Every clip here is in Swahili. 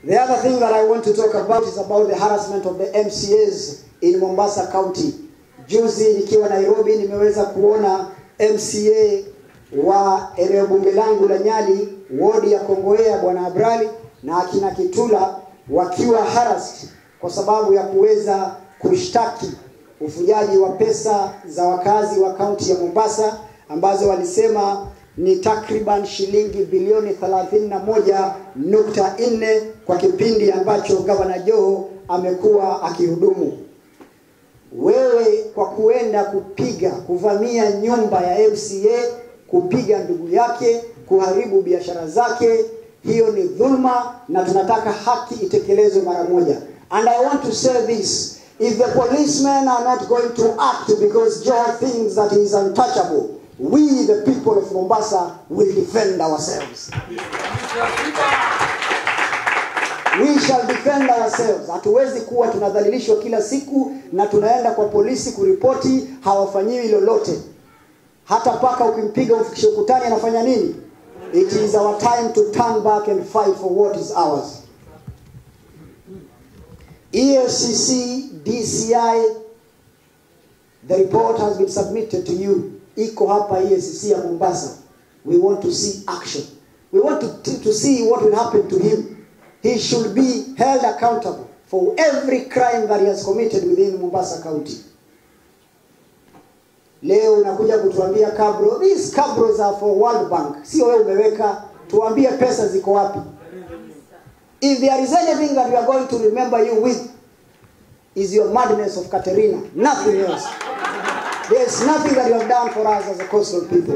The other thing that I want to talk about is about the harassment of the MCAs in Mombasa County. Juzi nikiwa Nairobi nimeweza kuona MCA wa eneo bunge langu la Nyali, wodi ya Kongowea, bwana Abrali na akina Kitula wakiwa harassed kwa sababu ya kuweza kushtaki ufujaji wa pesa za wakazi wa kaunti ya Mombasa ambazo walisema ni takriban shilingi bilioni 31.4 kwa kipindi ambacho gavana Joho amekuwa akihudumu. Wewe kwa kuenda kupiga kuvamia nyumba ya MCA, kupiga ndugu yake, kuharibu biashara zake, hiyo ni dhulma na tunataka haki itekelezwe mara moja. And I want to say this, if the policemen are not going to act because Joe thinks that he is untouchable, we the people of Mombasa will defend ourselves. We shall defend ourselves. Hatuwezi kuwa tunadhalilishwa kila siku na tunaenda kwa polisi kuripoti, hawafanyiwi lolote. Hata paka ukimpiga umfikishe ukutani, anafanya nini? It is our time to turn back and fight for what is ours. EFCC, DCI, the report has been submitted to you. Iko hapa EFCC ya Mombasa. We want to see action. We want to, to, to see what will happen to him. He should be held accountable for every crime that he has committed within Mombasa County. Leo unakuja kutuambia kabro. These cabros are for World Bank. Sio wewe umeweka, tuambie pesa ziko wapi. If there is anything that we are going to remember you with is your madness of Katerina, nothing else. There is nothing that you have done for us as a coastal people.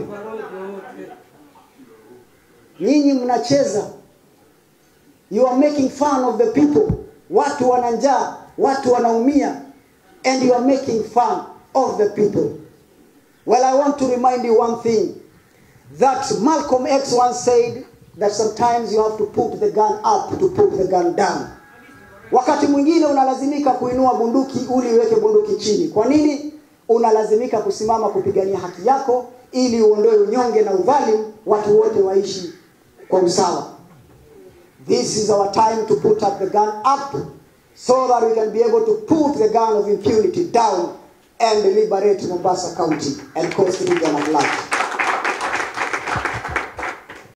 Nyinyi mnacheza. You are making fun of the people. Watu wana njaa, watu wanaumia and you are making fun of the people. Well, I want to remind you one thing that Malcolm X once said that sometimes you have to put the gun up to put the gun down. Wakati mwingine unalazimika kuinua bunduki ili uweke bunduki chini. Kwa nini? Unalazimika kusimama kupigania haki yako ili uondoe unyonge na udhalimu, watu wote waishi kwa usawa. This is our time to put up the gun up so that we can be able to put the gun of impunity down and liberate Mombasa County and coast region at large.